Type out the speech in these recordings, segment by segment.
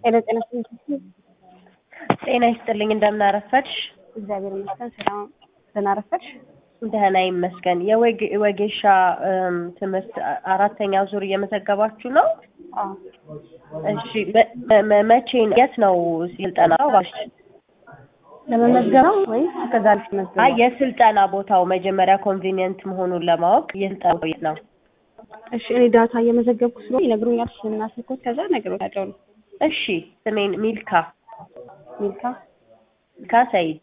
ሄሎ ጤና ይስጥልኝ። ጤና ይስጥልኝ። እንደምን አረፈድሽ? እግዚአብሔር ይመስገን። ሰላም ደህና አረፈድሽ? ደህና ይመስገን። የወጌሻ ትምህርት አራተኛ ዙር እየመዘገባችሁ ነው? አዎ። እሺ መ- መ- መቼ ነው? የት ነው ስልጠናው? ለመመዝገብ ነው ወይስ ከዛ ልሽ መዝገብ? አይ የስልጠና ቦታው መጀመሪያ ኮንቬኒየንት መሆኑን ለማወቅ የስልጠናው የት ነው? እሺ እኔ ዳታ እየመዘገብኩ ስለሆነ ይነግሩኛል ስምና ስልኮት ከዛ እነግሮታለሁ ነው። እሺ ስሜን ሚልካ ሚልካ ሚልካ ሰይድ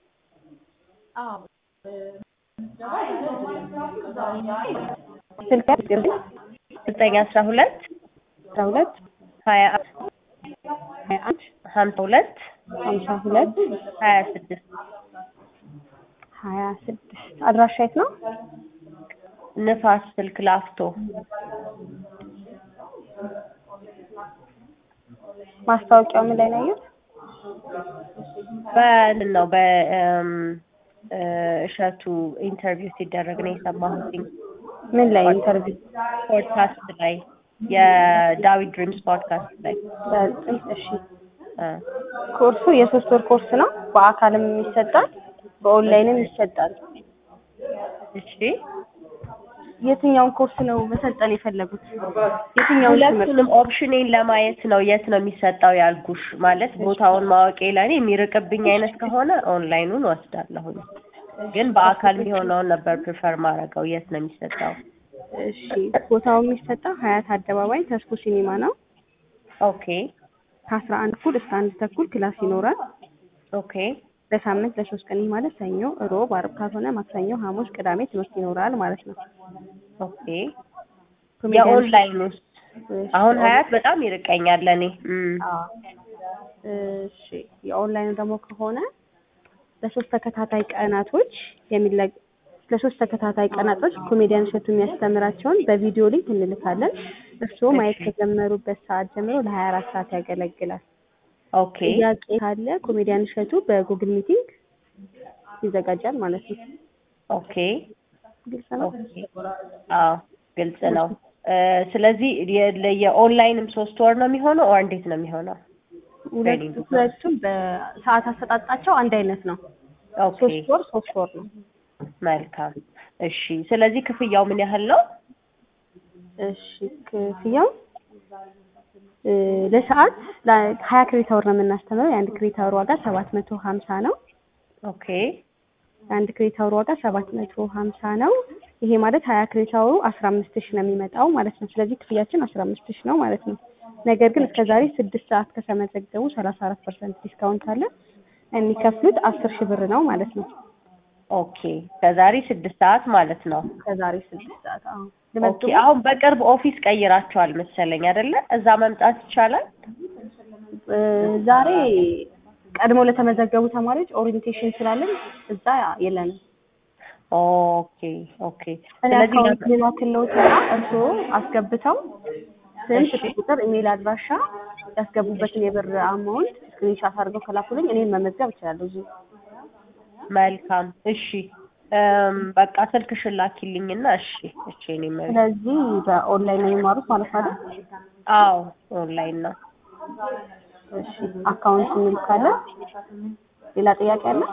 ስልክ ያስገብ ዘጠኝ አስራ ሁለት አስራ ሁለት ሀያ ሀያ አንድ ሀምሳ ሁለት ሀምሳ ሁለት ሀያ ስድስት ሀያ ስድስት አድራሻ የት ነው? ንፋስ ስልክ ላፍቶ ማስታወቂያው ምን ላይ ነው ያየሁት? በእንትን ነው በእም፣ እ፣ እሸቱ ኢንተርቪው ሲደረግ ነው የሰማሁትኝ ምን ላይ ኢንተርቪው? ፖድካስት ላይ የዳዊት ድሪምስ ፖድካስት ላይ በጥም እሺ እ፣ ኮርሱ የሶስት ወር ኮርስ ነው። በአካልም ይሰጣል፣ በኦንላይንም ይሰጣል። እሺ የትኛውን ኮርስ ነው መሰልጠን የፈለጉት? የትኛውን ትምህርት? ሁለቱንም ኦፕሽኔን ለማየት ነው የት ነው የሚሰጠው ያልኩሽ። ማለት ቦታውን ማወቄ ለእኔ የሚርቅብኝ አይነት ከሆነ ኦንላይኑን ወስዳለሁኝ፣ ግን በአካል የሚሆነውን ነበር ፕሪፈር ማድረገው። የት ነው የሚሰጠው? እሺ ቦታው የሚሰጠው ሀያት አደባባይ ተስፎ ሲኒማ ነው። ኦኬ ከአስራ አንድ እኩል እስከ አንድ ተኩል ክላስ ይኖራል። ኦኬ በሳምንት ለሶስት ቀን ይህ ማለት ሰኞ፣ ሮብ፣ አርብ ካልሆነ ማክሰኞ፣ ሐሙስ፣ ቅዳሜ ትምህርት ይኖራል ማለት ነው። ኦኬ ኮሜዲያን- የኦንላይን ውስጥ እሺ፣ አሁን ሀያት በጣም ይርቀኛል ለእኔ። እም፣ አዎ። እሺ የኦንላይኑ ደግሞ ከሆነ ለሶስት ተከታታይ ቀናቶች የሚለቅ ለሶስት ተከታታይ ቀናቶች ኮሜዲያን እሸቱ የሚያስተምራቸውን በቪዲዮ ሊንክ እንልካለን። እርስዎ ማየት ከጀመሩበት ሰዓት ጀምሮ ለሀያ አራት ሰዓት ያገለግላል። ኦኬ ጥያቄ ካለ ኮሜዲያን እሸቱ በጉግል ሚቲንግ ይዘጋጃል ማለት ነው። ኦኬ ግልጽ ነው። ኦኬ አዎ ግልጽ ነው። እ፣ ስለዚህ የ- የኦንላይንም ሶስት ወር ነው የሚሆነው ኦር እንዴት ነው የሚሆነው? ሁለቱ ሁለቱም በሰዓት አሰጣጣቸው አንድ አይነት ነው። ኦኬ ሶስት ወር ሶስት ወር ነው። መልካም እሺ። ስለዚህ ክፍያው ምን ያህል ነው? እሺ ክፍያው እ፣ ለሰዓት ሀያ ክሬዲት አወር ነው የምናስተምረው። የአንድ ክሬዲት አወር ዋጋ ሰባት መቶ ሀምሳ ነው። ኦኬ የአንድ ክሬዲት አወር ዋጋ ሰባት መቶ ሀምሳ ነው። ይሄ ማለት ሀያ ክሬዲት አወሩ አስራ አምስት ሺህ ነው የሚመጣው ማለት ነው። ስለዚህ ክፍያችን አስራ አምስት ሺህ ነው ማለት ነው። ነገር ግን እስከ ዛሬ ስድስት ሰዓት ከተመዘገቡ ሰላሳ አራት ፐርሰንት ዲስካውንት አለ። የሚከፍሉት አስር ሺህ ብር ነው ማለት ነው። ኦኬ ከዛሬ ስድስት ሰዓት ማለት ነው። ከዛሬ ስድስት ሰዓት አሁን ኦኬ ልመጥቡ አሁን በቅርብ ኦፊስ ቀይራቸዋል መሰለኝ አይደለ? እዛ መምጣት ይቻላል? እ፣ ዛሬ ቀድሞ ለተመዘገቡ ተማሪዎች ኦሪየንቴሽን ስላለን እዛ የለንም። ኦኬ ኦኬ። እኔ ስለዚህ አካውንት ልላክልዎትና እርስዎ አስገብተው ስም፣ እሺ። ስልክ ቁጥር፣ ኢሜይል አድራሻ ያስገቡበትን የብር አማውንት ስክሪንሻት አድርገው ከላኩልኝ እኔን መመዝገብ እችላለሁ እዚሁ። መልካም እሺ። እም፣ በቃ ስልክሽን ላኪልኝና እሺ እሺ። እኔ መ- ስለዚህ በኦንላይን ነው የሚማሩት ማለት አይደል? አዎ ኦንላይን ነው። እሺ አካውንት እንልካለን። ሌላ ጥያቄ አለ?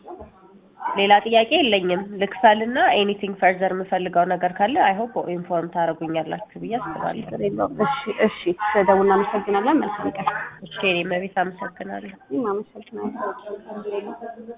ሌላ ጥያቄ የለኝም። ልክፈልና ኤኒቲንግ ፈርዘር የምፈልገው ነገር ካለ አይ ሆፕ ኢንፎርም ታደርጉኛላችሁ ብዬ አስባለሁ። ችግር የለውም። እሺ እሺ፣ ስለደውል እናመሰግናለን። መልካም ቀን። እሺ እኔ መቤት አመሰግናለሁ። እኔም አመሰግናለሁ።